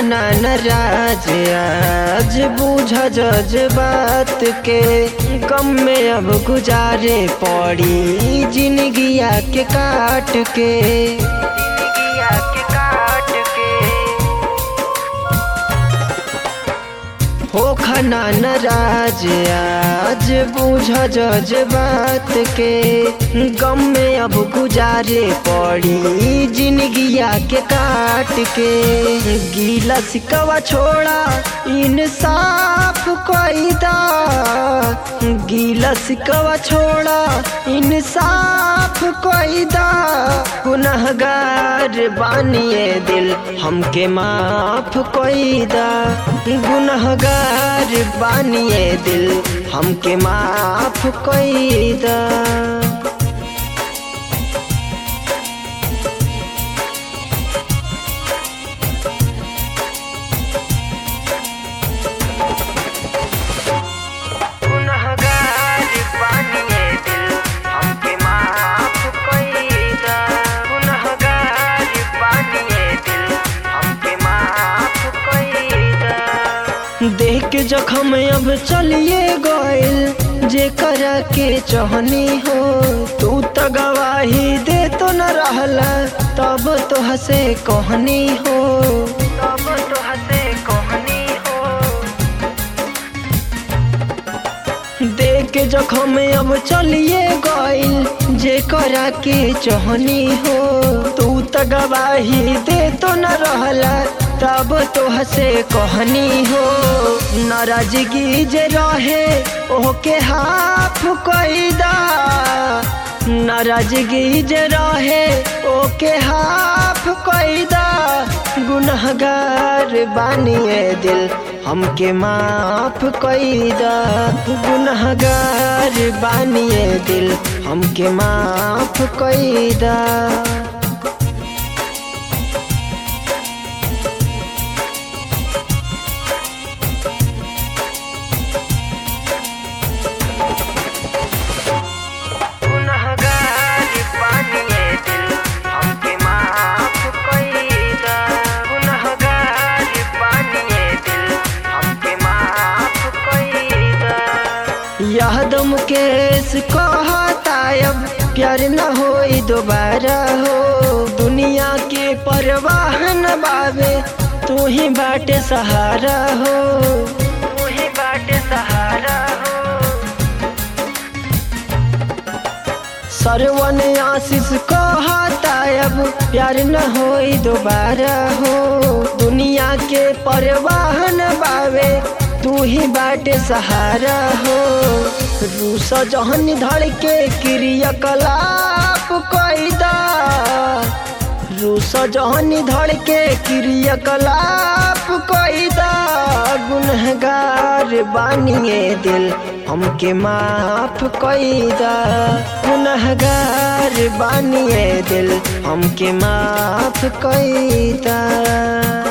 खना नाराज आज बुझ जज बात के गम में अब गुजारे पड़ी जिंदगिया के काट के जिंदगिया के काट के हो खना नाराज आज बुझ जज बात के गम में अब गुजारे पड़ी जिंदगिया के काट के गीला सिकवा छोड़ा इंसाफ कैदा गीला सिकवा छोड़ा इंसाफ कैदा गुनहगार बानिए दिल हमके माफ कैदा गुनहगार बानिए दिल हमके माफ कैदा गुनहगार बानिए दिल हमके माफ कैदा गुनहगार बानिए दिल हमके माफ कैदा देख के जखम अब चलिए गइल जे करा के चहनी हो तू त गवाही दे तो न रहला तब तो हसे कहनी हो तब तो हसे कहनी हो देख के जखम अब चलिए गइल जे करा के चहनी हो तू त गवाही दे तो न रहला तब तो हसे कहनी हो नाराजगी जे रहे ओके हाफ कैदा नाराजगी जे रहे ओके हाफ कैदा गुनहगार बानिए दिल हमके माफ कैदा गुनहगार बानिए दिल हमके माफ कैदा गुनहगार बानिए दिल हमके माफ कैदा गुनहगार बानिए दिल हमके माफ कैदा यादम केस कहता अब प्यार न होई दोबारा हो दुनिया के परवाह न बाबे तू ही बाटे सहारा हो तू ही बाटे सहारा हो सरवन आशीष कहता अब प्यार न होई दोबारा हो दुनिया के परवाह न बावे तू ही बाटे सहारा हो रूस जहन धड़ के क्रियाकलाप कैदा रूस जहन धड़ के क्रियाकलाप कैदा गुनहगार बानिए दिल हमके माफ कैदा गुनहगार बानिए दिल हमके माफ कैदा